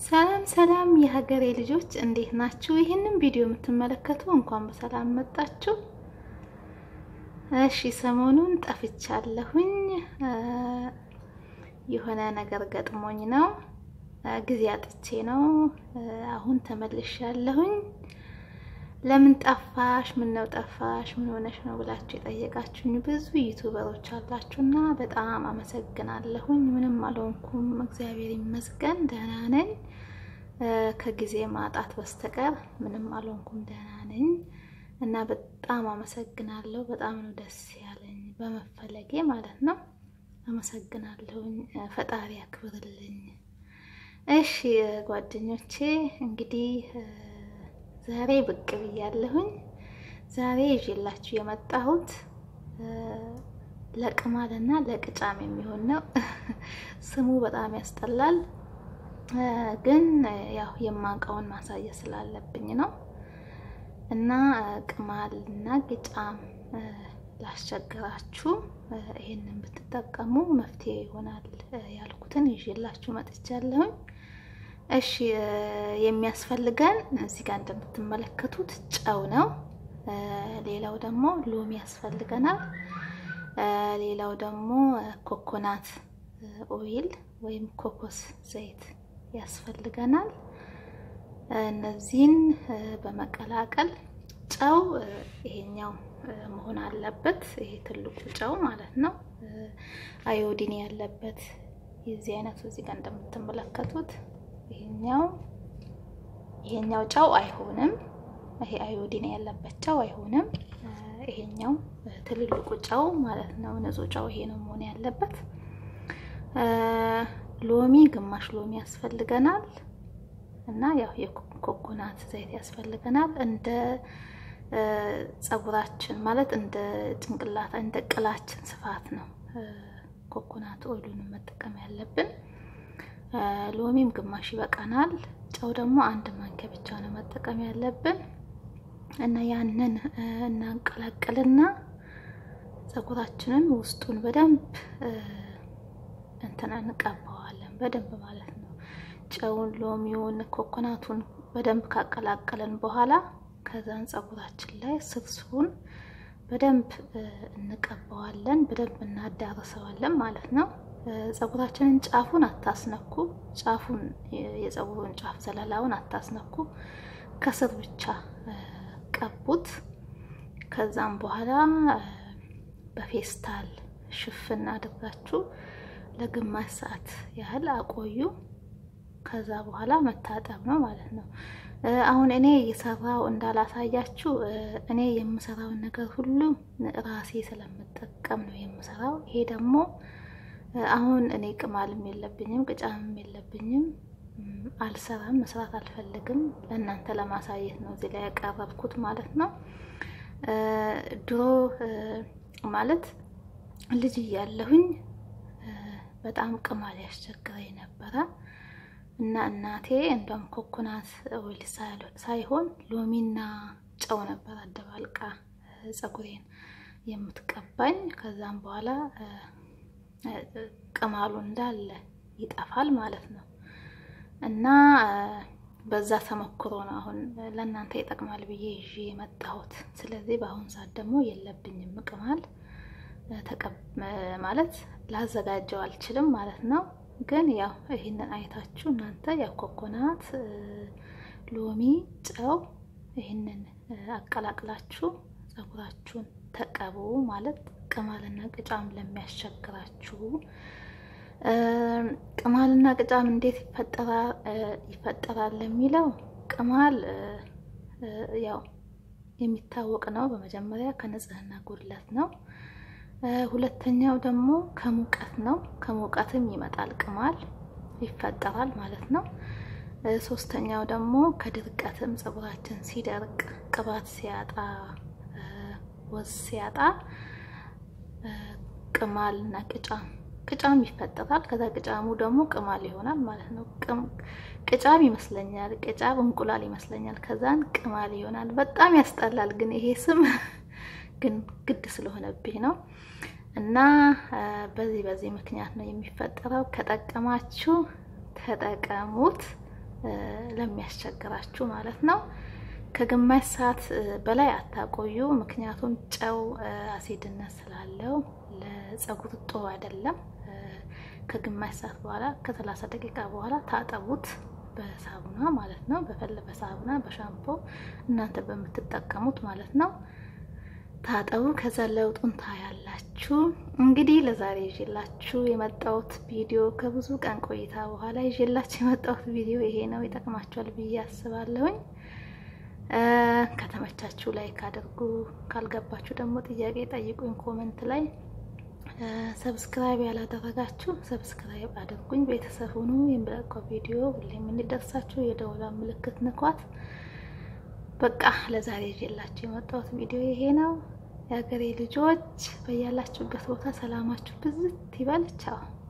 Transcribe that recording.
ሰላም ሰላም የሀገሬ ልጆች እንዴት ናችሁ? ይህንን ቪዲዮ የምትመለከቱ እንኳን በሰላም መጣችሁ። እሺ ሰሞኑን ጠፍቻለሁኝ። የሆነ ነገር ገጥሞኝ ነው፣ ጊዜ አጥቼ ነው። አሁን ተመልሻለሁኝ። ለምን ጠፋሽ? ምን ነው ጠፋሽ? ምን ሆነሽ ነው ብላችሁ የጠየቃችሁኝ ብዙ ዩቱበሮች አላችሁና በጣም አመሰግናለሁኝ። ምንም አልሆንኩም፣ እግዚአብሔር ይመስገን ደህና ነኝ። ከጊዜ ማጣት በስተቀር ምንም አልሆንኩም፣ ደህና ነኝ እና በጣም አመሰግናለሁ። በጣም ነው ደስ ያለኝ በመፈለጌ ማለት ነው። አመሰግናለሁኝ። ፈጣሪ ያክብርልኝ። እሺ ጓደኞቼ እንግዲህ ዛሬ ብቅ ብያለሁኝ። ዛሬ ይዤላችሁ የመጣሁት ለቅማልና ለቅጫም የሚሆን ነው። ስሙ በጣም ያስጠላል፣ ግን ያው የማውቀውን ማሳየት ስላለብኝ ነው እና ቅማልና ቅጫም ላስቸግራችሁ ይሄንን ብትጠቀሙ መፍትሄ ይሆናል ያልኩትን ይዤላችሁ መጥቻለሁኝ። እሺ የሚያስፈልገን እዚህ ጋር እንደምትመለከቱት ጨው ነው። ሌላው ደግሞ ሎሚ ያስፈልገናል። ሌላው ደግሞ ኮኮናት ኦይል ወይም ኮኮስ ዘይት ያስፈልገናል። እነዚህን በመቀላቀል ጨው ይሄኛው መሆን አለበት። ይሄ ትልቁ ጨው ማለት ነው። አዮዲን ያለበት የዚህ አይነቱ እዚህ ጋር እንደምትመለከቱት ይሄኛው ይሄኛው ጨው አይሆንም። ይሄ አዮዲን ያለበት ጨው አይሆንም። ይሄኛው ትልልቁ ጨው ማለት ነው። ንጹህ ጨው ይሄ ነው መሆን ያለበት። ሎሚ ግማሽ ሎሚ ያስፈልገናል እና ያው የኮኮናት ዘይት ያስፈልገናል። እንደ ጸጉራችን ማለት እንደ ጭንቅላት እንደ ቅላችን ስፋት ነው ኮኮናት ኦይሉን መጠቀም ያለብን። ሎሚም ግማሽ ይበቃናል። ጨው ደግሞ አንድ ማንኪያ ብቻ ነው መጠቀም ያለብን እና ያንን እናንቀላቅልና ጸጉራችንን ውስጡን በደንብ እንትን እንቀባዋለን በደንብ ማለት ነው። ጨውን፣ ሎሚውን፣ ኮኮናቱን በደንብ ካቀላቀለን በኋላ ከዛን ጸጉራችን ላይ ስርስሩን በደንብ እንቀባዋለን፣ በደንብ እናዳርሰዋለን ማለት ነው። ጸጉራችንን ጫፉን አታስነኩ። ጫፉን የጸጉሩን ጫፍ ዘለላውን አታስነኩ። ከስር ብቻ ቀቡት። ከዛም በኋላ በፌስታል ሽፍን አድርጋችሁ ለግማሽ ሰዓት ያህል አቆዩ። ከዛ በኋላ መታጠብ ነው ማለት ነው። አሁን እኔ እየሰራው እንዳላሳያችሁ እኔ የምሰራውን ነገር ሁሉ ራሴ ስለምጠቀም ነው የምሰራው። ይሄ ደግሞ አሁን እኔ ቅማልም የለብኝም ቅጫምም የለብኝም፣ አልሰራም፣ መስራት አልፈልግም። ለእናንተ ለማሳየት ነው እዚህ ላይ ያቀረብኩት ማለት ነው። ድሮ ማለት ልጅ እያለሁኝ በጣም ቅማል ያስቸግረኝ ነበረ እና እናቴ እንደም ኮኮናት ኦይል ሳይሆን ሎሚና ጨው ነበር አደባልቃ ጸጉሬን የምትቀባኝ። ከዛም በኋላ ቅማሉ እንዳለ ይጠፋል ማለት ነው። እና በዛ ተሞክሮ ነው አሁን ለእናንተ ይጠቅማል ብዬ ይዤ የመጣሁት። ስለዚህ በአሁን ሰዓት ደግሞ የለብኝም ቅማል ማለት ላዘጋጀው አልችልም ማለት ነው። ግን ያው ይህንን አይታችሁ እናንተ ያው ኮኮናት፣ ሎሚ፣ ጨው ይህንን አቀላቅላችሁ ጸጉራችሁን ተቀቡ ማለት ቅማልና ቅጫም ለሚያስቸግራችሁ። ቅማልና ቅጫም እንዴት ይፈጠራል ለሚለው ቅማል ያው የሚታወቅ ነው። በመጀመሪያ ከንጽህና ጉድለት ነው። ሁለተኛው ደግሞ ከሙቀት ነው። ከሙቀትም ይመጣል ቅማል ይፈጠራል ማለት ነው። ሶስተኛው ደግሞ ከድርቀትም ፀጉራችን ሲደርቅ ቅባት ሲያጣ ወዝ ሲያጣ ቅማል እና ቅጫም ቅጫም ይፈጠራል። ከዛ ቅጫሙ ደግሞ ቅማል ይሆናል ማለት ነው። ቅጫም ይመስለኛል፣ ቅጫም እንቁላል ይመስለኛል። ከዛን ቅማል ይሆናል። በጣም ያስጠላል፣ ግን ይሄ ስም ግን ግድ ስለሆነብኝ ነው። እና በዚህ በዚህ ምክንያት ነው የሚፈጠረው። ከጠቀማችሁ ተጠቀሙት። ለሚያስቸግራችሁ ማለት ነው። ከግማሽ ሰዓት በላይ አታቆዩ። ምክንያቱም ጨው አሲድነት ስላለው ለጸጉር ጥሩ አይደለም። ከግማሽ ሰዓት በኋላ ከሰላሳ ደቂቃ በኋላ ታጠቡት በሳቡና ማለት ነው። በፈለ በሳቡና በሻምፖ እናንተ በምትጠቀሙት ማለት ነው። ታጠቡ። ከዛ ለውጡን ታያላችሁ። እንግዲህ ለዛሬ ይዤላችሁ የመጣሁት ቪዲዮ ከብዙ ቀን ቆይታ በኋላ ይዤላችሁ የመጣሁት ቪዲዮ ይሄ ነው። ይጠቅማችኋል ብዬ አስባለሁኝ። ከተመቻችሁ ላይክ አድርጉ። ካልገባችሁ ደግሞ ጥያቄ ጠይቁኝ ኮመንት ላይ። ሰብስክራይብ ያላደረጋችሁ ሰብስክራይብ አድርጉኝ። ቤተሰብ ሁኑ። የምለቀው ቪዲዮ ሁሌም እንዲደርሳችሁ የደወላ ምልክት ንኳት። በቃ ለዛሬ ይዤላችሁ የመጣሁት ቪዲዮ ይሄ ነው። የሀገሬ ልጆች በያላችሁበት ቦታ ሰላማችሁ ብዝት ይበል። ቻው